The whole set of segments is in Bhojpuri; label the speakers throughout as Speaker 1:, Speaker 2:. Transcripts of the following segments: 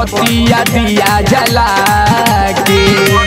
Speaker 1: बतिया दिया जला के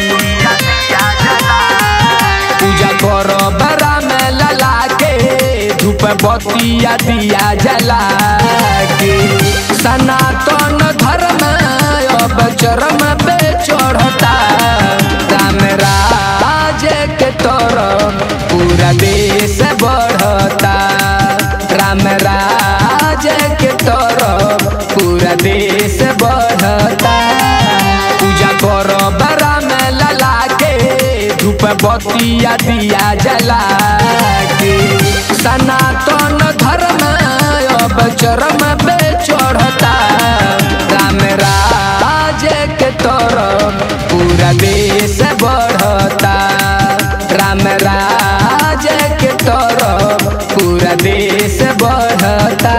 Speaker 1: पूजा करो बरा में लला के धूप बतिया दिया जला के सनातन धर्म अब चरम पे चढ़ता राम राज के तरफ पूरा देश बढ़ता राम राज के तरफ पूरा देश बढ़ता पूजा करो बरा में लला के धूप बतिया दिया जला के सनातन धर्म अब चरम पे चढ़ता राम राज के तरफ पूरा देश बढ़ता राम राज के तरफ पूरा देश बढ़ता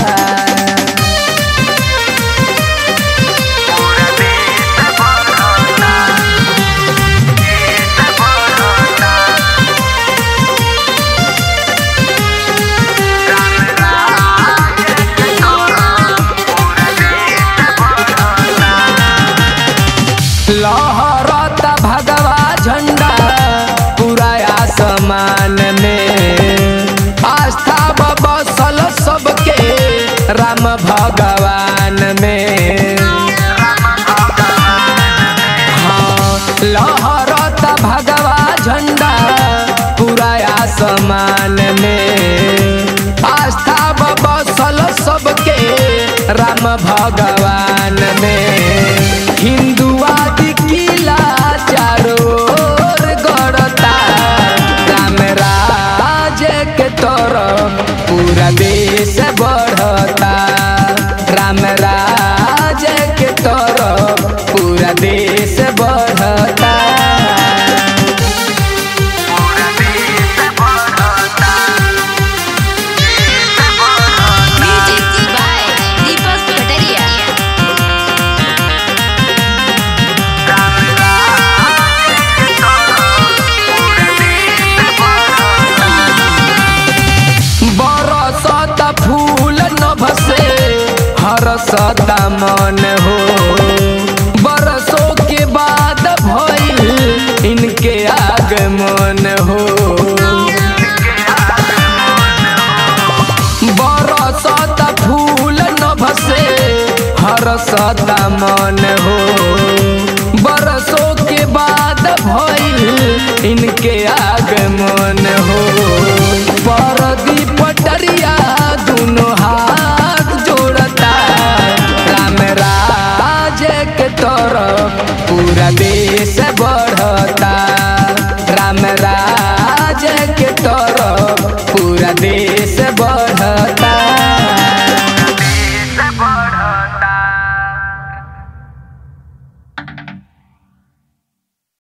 Speaker 1: लहरता भगवा झंडा पूरा आसमान में आस्था बसल सबके राम भगवान में हाँ लहरता भगवा झंडा पूरा आसमान में आस्था बसल सबके राम भगवान में हिंदुवादी किला चारों ओर गड़ता राम राज के तरफ पूरा देश बढ़ता राम राज के तरफ पूरा देश बढ़ता
Speaker 2: Music by Deepak Pataria.
Speaker 1: बरसत फूल नभ से हरसत मन हो बरसों के बाद भइल इनके आगमन हो बरसत फूल नभ से हरसत मन हो